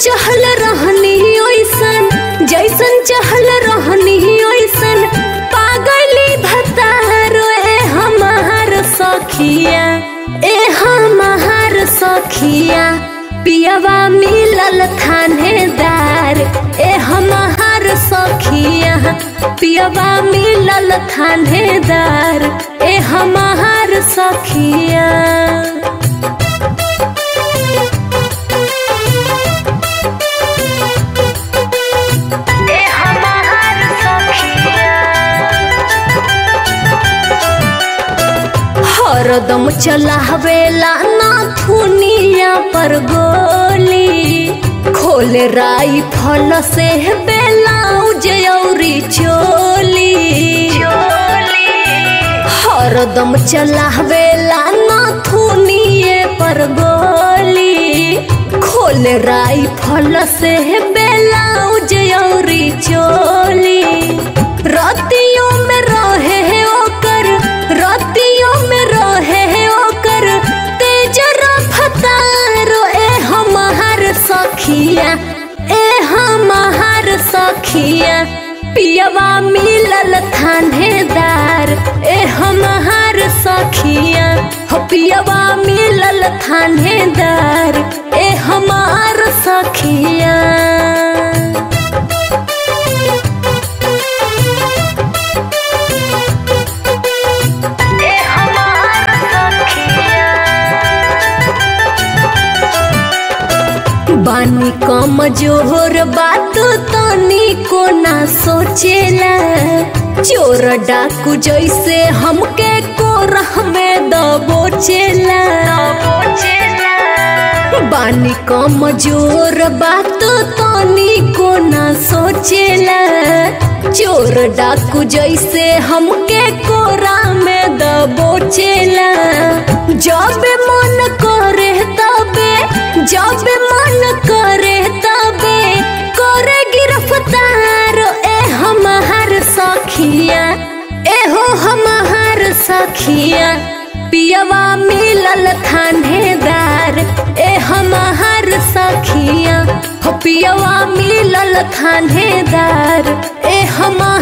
चहल रहनी ओइसन जैसन चहल रहनी ओइसन पागली भतारो ए हमार सखिया ए हमार सखिया पियवा मिलल थानेदार ए हमार सखिया पियवा मिलल थानेदार ए हमार सखिया ए हमार सखिया हरदम चलावेला नाथुनिया पर गोली खोले राई फल से बेलाउज औरी चोली हरदम चलावेला नाथुनिए पर गोली खोले राई फल से बेलाउज औरी चोली रतियों में रहे है ओकर रतियों में रहे है ओकर तेज रफ्तारो ए हमार सखिया ए हमार सखिया पियवा मिलल थानेदार ए हमार सखिया हो पियवा मिलल थानेदार ए हमार सखिया ए हमार सखिया बानी कम जोहर बात तनी को ना सोचेला चोर डाकू जैसे हमके कोरह में दबोचेला बानी कम जोर बात तनी को ना सोचेला चोर डाकू जैसे हमके कोरा में दबोचेला जब मन करे तबे जब मन करे तबे करे गिरफ्तार ए हमार सखिया ए हो हमार सखिया पियवा मिलल थानेदार ए हमार सखिया हो पियवा मिलल थानेदार ए हमार